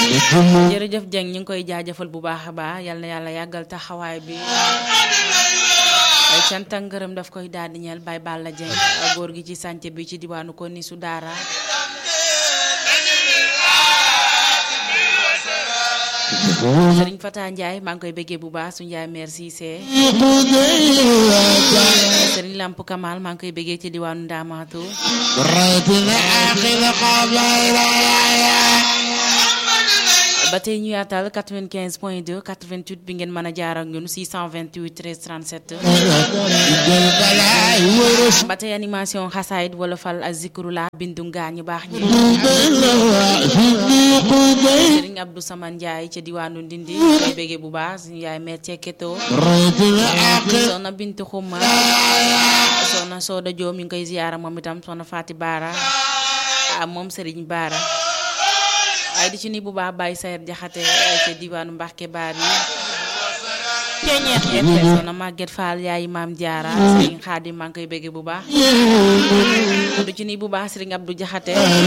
jërëjëf Dieng ñu ngi koy jaajëfal bu baax a baax yal na yàlla yàggal taxawaay bi ay cant ak ngërëm daf koy daal di ñeel Baye Balla Dieng góor gi ci sànce bi ci diwaanu ko ni su daara Sëriñ Fata Ndiaye maa ngi koy bëggee bu baax su Ndiaye merci Cissé Sëriñ Lamp Kamal maa ngi koy bëggee ci diwaanu Ndamatou ba tey ñu yaatal 95 point 2 88 bi ngeen mën a jaar ak ñun 628 13 37 ba tey animation xasaayit wala fal ak zikru la bindu ngaa ñu baax ñi Sëriñ Abdou Saman Ndiaye ca diwaanu Ndindi koy béggee bu baax suñu yaay meer ceketo soxna Bintu Xuma soxna Sooda Joom ñu ngi koy ziyaara moom itam soxna Faati Baara moom Sëriñ Baara waaye di ci ni bu baax Baye Sayer Jaxate ca diwaanu Mbàkke baar yi soxna Maguette Fall yaay maam Jaara Sëriñ Xaadim maa ngi koy bëgge bu baax du ci ni bu baax Sëriñ Abdou Jaxate